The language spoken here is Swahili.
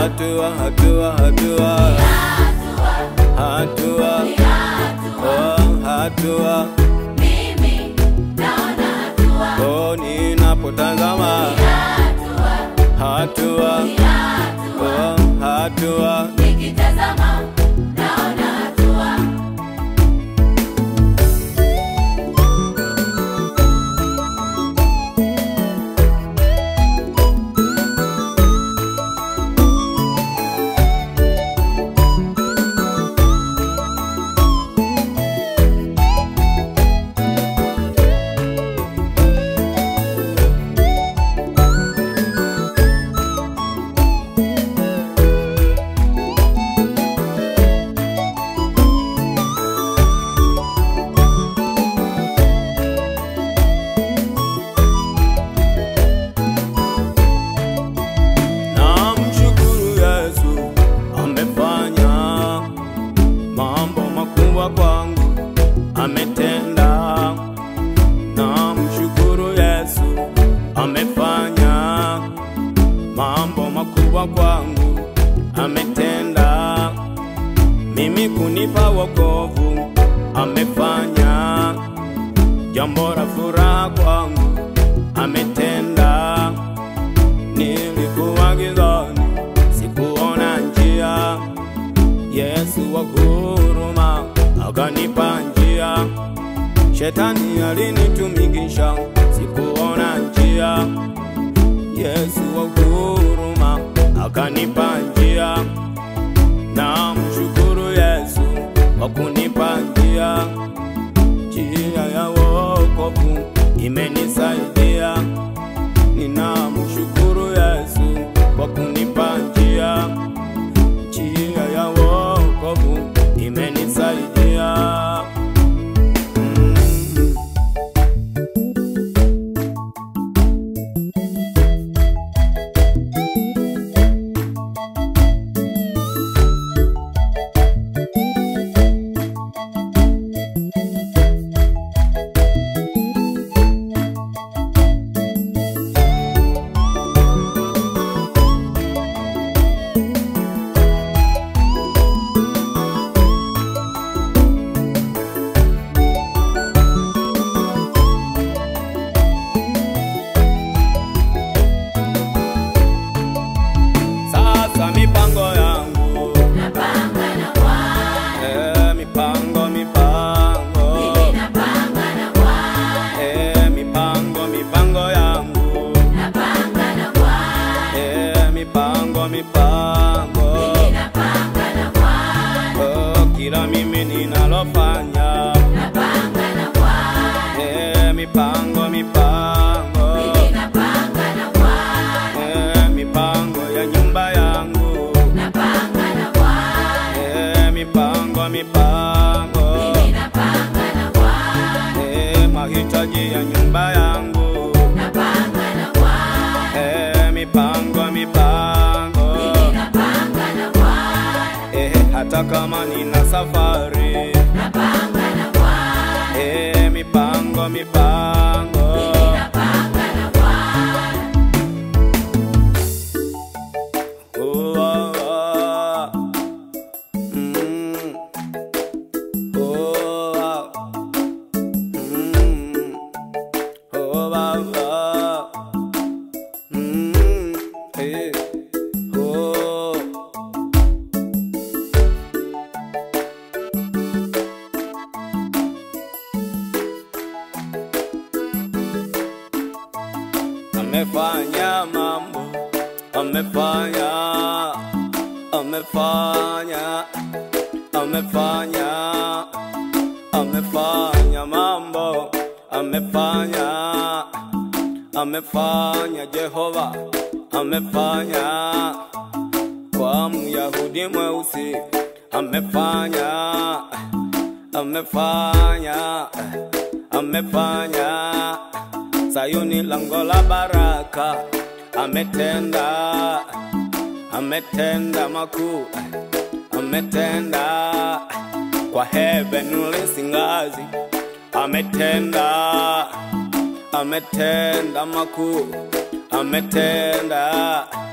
hatua hatua hatua hatua oh, hatua Mimi naona hatua, oh, ninapotazama hatua hatua, oh, hatua nikitazama naona hatua. Namshukuru Yesu amefanya mambo makubwa kwangu, ametenda. Namshukuru Yesu amefanya mambo makubwa kwangu, ametenda. Mimi kunipa wokovu, amefanya jambo la furaha kwangu, ametenda. Nilikuwa gizani, sikuona njia. Yesu wa huruma akanipa njia. Shetani alinitumikisha, sikuona njia. Yesu wa huruma akanipa njia. Na mshukuru Yesu kwa kunipa njia. Njia ya wokovu imenisaidia. Ninamshukuru Yesu kwa kunipa njia, njia ya wokovu imenisaidia. Mm. Sasa mipango yangu Napanga na Bwana, eh, mipango mipango mimi napanga na Bwana, eh, mipango mipango yangu napanga na Bwana, eh, mipango mipango mimi napanga na Bwana, oh, kila mimi ninalofanya napanga na Bwana, eh, mipango mipango mimi napanga na Bwana, eh, mipango ya nyumba yangu napanga na Bwana, eh, mipango mipango mimi napanga na Bwana, eh, mahitaji ya nyumba yangu napanga na Bwana, eh, mipango mipango mimi napanga na Bwana, eh, hata kama nina safari napanga na Bwana, eh, mipango mipango mimi napanga na Bwana. oh, ah, ah. Mm. Oh, ah. Mm. Oh, ah, ah. Mm. Eh. Oh. amefanya mambo, amefanya, amefanya, amefanya, amefanya mambo, amefanya, amefanya Jehova, amefanya kwa Myahudi mweusi, amefanya, amefanya, amefanya Sayuni lango la baraka, ametenda, ametenda makuu, ametenda kwa Heavenly Singazi, ametenda, ametenda makuu, ametenda